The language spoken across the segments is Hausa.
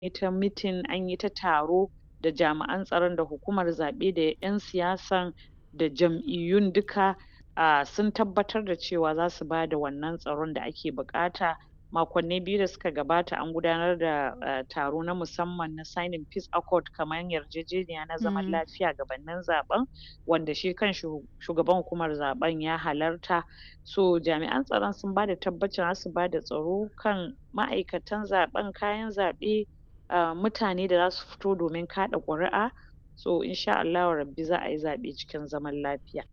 yi ta mitin an yi ta taro da jami'an tsaron da hukumar zaɓe da 'yan siyasan da jam'iyyun duka um sun tabbatar da cewa za su bada wannan tsaron da ake buƙata makonni biyu da suka gabata an gudanar da um taro na musamman na signing peace accord kaman yarjejeniya na zaman lafiya gabanin zaɓen wanda shi kanshi shugaban hukumar zaɓen ya halarta so jami'an tsaron sun bada tabbacin za su bada tsaro kan ma'aikatan zaɓen kayan zaɓe um mutane da za su fito domin kaɗa ƙuri'a so in sha Allahu rabbi za a yi zaɓe cikin zaman lafiya.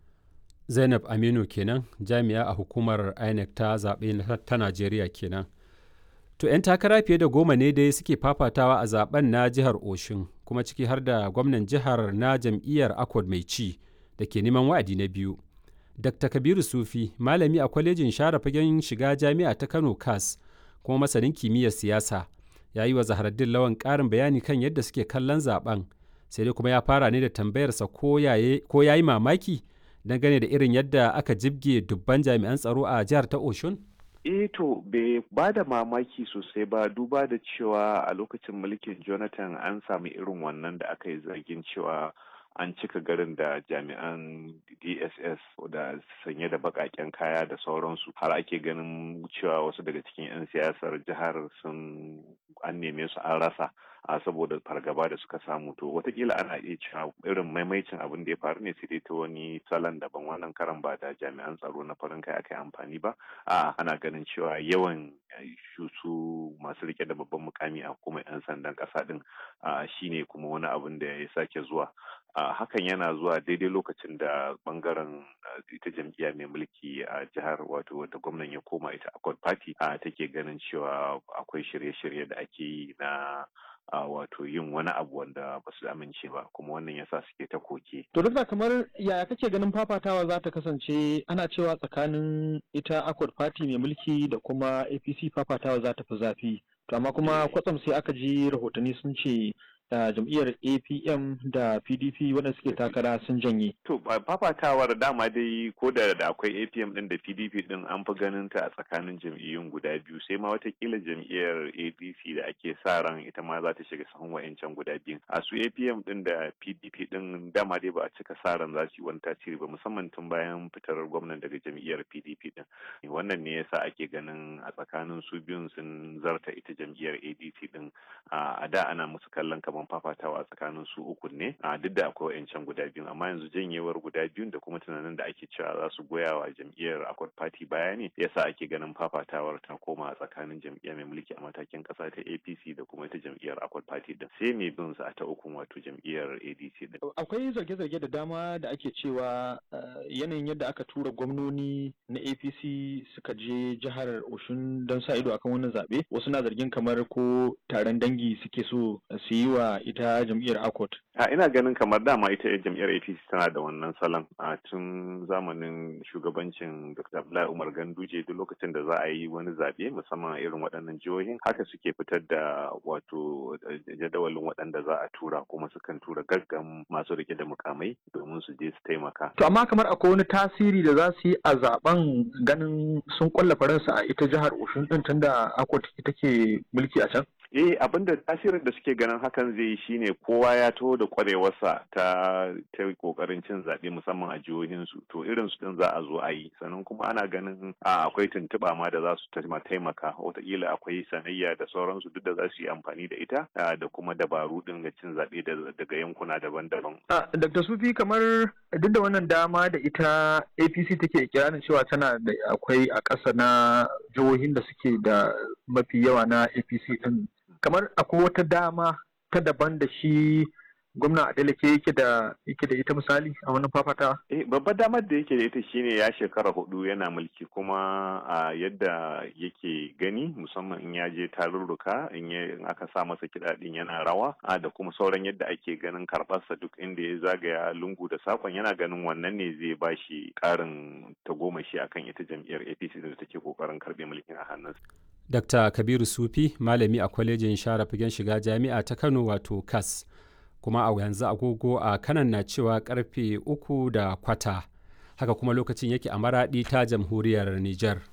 Zainab Aminu kenan jami'a a hukumar INEC ta zaɓe ta Najeriya kenan. To 'yan takara fiye da goma ne dai suke fafatawa a zaben na jihar Oshun kuma ciki har da gwamnan jihar na jam'iyyar Accord mai ci da ke neman wa'adi na biyu. Dr. Kabiru Sufi malami a kwalejin share fagen shiga jami'a ta Kano CAS kuma masanin kimiyyar siyasa ya yi wa Zaharaddin Lawan ƙarin bayani kan yadda suke kallon zaben sai dai kuma ya fara ne da tambayarsa ko ya yi mamaki dangane da irin yadda aka jibge dubban jami'an tsaro a jihar ta Oshun? Eh to bai ba da mamaki sosai ba duba da cewa a lokacin mulkin Jonathan an sami irin wannan da aka yi zargin cewa an cika garin da jami'an dss da sanye da bakaken kaya da sauransu har ake ganin cewa wasu daga cikin 'yan siyasar jihar sun an neme su an rasa a saboda fargaba da suka samu to watakila ana iya cewa irin maimaicin abin da ya faru ne sai dai ta wani salon daban wannan karan ba da jami'an tsaro na farin kai aka yi amfani ba a ana ganin cewa yawan su masu rike da babban mukami a kuma 'yan sandan kasa din shine kuma wani abin da ya sake zuwa Uh, hakan yana zuwa daidai lokacin da bangaren uh, ita jam'iyya mai mulki a uh, jihar wato wata gwamnan ya koma ita accord party take ganin cewa akwai shirye-shirye da ake yi na wato yin wani abu wanda ba su amince ba kuma wannan yasa suke ta koke. To duk kamar yaya kake ganin fafatawa za ta kasance ana cewa tsakanin ita accord party mai mulki da kuma APC fafatawa za ta fi zafi. To amma kuma kwatsam sai aka ji rahotanni sun ce da jam'iyyar apm da pdp waɗanda suke takara sun janye to fafatawar dama dai ko da da akwai apm din da pdp din an fi ganin ta a tsakanin jam'iyyun guda biyu sai ma watakila jam'iyyar apc da ake sa ran ita ma za ta shiga sahun wa'ancan guda biyu a su apm din da pdp din dama dai ba a cika sa ran za su yi wani tasiri ba musamman tun bayan fitar gwamnan daga jam'iyyar pdp din wannan ne yasa ake ganin a tsakanin su biyun sun zarta ita jam'iyyar adc din a da ana musu kallon kamar zaman fafatawa a tsakanin su uku ne a duk da akwai wa'ancan guda biyu amma yanzu janyewar guda biyun da kuma tunanin da ake cewa za su goya wa jam'iyyar accord party baya ne yasa ake ganin fafatawar ta koma a tsakanin jam'iyyar mai mulki a matakin kasa ta apc da kuma ita jam'iyyar accord party din sai mai bin su a ta ukun wato jam'iyyar adc din akwai zarge-zarge da dama da ake cewa yanayin yadda aka tura gwamnoni na apc suka je jihar oshun don sa ido akan wannan zaɓe wasu na zargin kamar ko taron dangi suke so su yi wa ita jam'iyyar akot a ina ganin kamar dama ita jam'iyyar apc tana da wannan salon a tun zamanin shugabancin dr abdullahi umar ganduje duk lokacin da za a yi wani zaɓe musamman a irin waɗannan jihohin haka suke fitar da wato jadawalin waɗanda za a tura kuma sukan tura gaggan masu rike da mukamai domin su je su taimaka to amma kamar akwai wani tasiri da za su yi a zaben ganin sun kulla faransa a ita jihar oshun din tunda akot ita ke mulki a can eh abinda tasirin da suke ganin hakan zai yi shine kowa ya taho da kwarewarsa ta ta kokarin cin zaɓe musamman a jihohinsu to irin su din za a zo a yi sannan kuma ana ganin a akwai tuntuɓa ma da za su taimaka wataƙila akwai sanayya da sauransu duk da za su yi amfani da ita da kuma dabaru din ga cin zaɓe daga yankuna daban-daban. Dr. Sufi kamar duk da wannan dama da ita APC take kiranin cewa tana da akwai a ƙasa na jihohin da suke da mafi yawa na APC din kamar akwai wata dama ta daban da shi gwamna Adeleke yake da yake da ita misali a wannan fafatawa? Eh babbar damar da yake da ita shine ya shekara hudu yana mulki kuma a yadda yake gani musamman in ya je tarurruka in in aka sa masa kiɗa din yana rawa a da kuma sauran yadda ake ganin karɓarsa duk inda ya zagaya lungu da sakon yana ganin wannan ne zai ba shi ƙarin tagomashi akan ita jam'iyyar APC da take kokarin karɓe mulkin a hannunsa. Dr. Kabiru Sufi, malami a kwalejin share fagen shiga jami'a ta Kano wato KAS. Kuma a yanzu agogo a kanan na cewa karfe uku da kwata. Haka kuma lokacin yake a maraɗi ta jamhuriyar Nijar.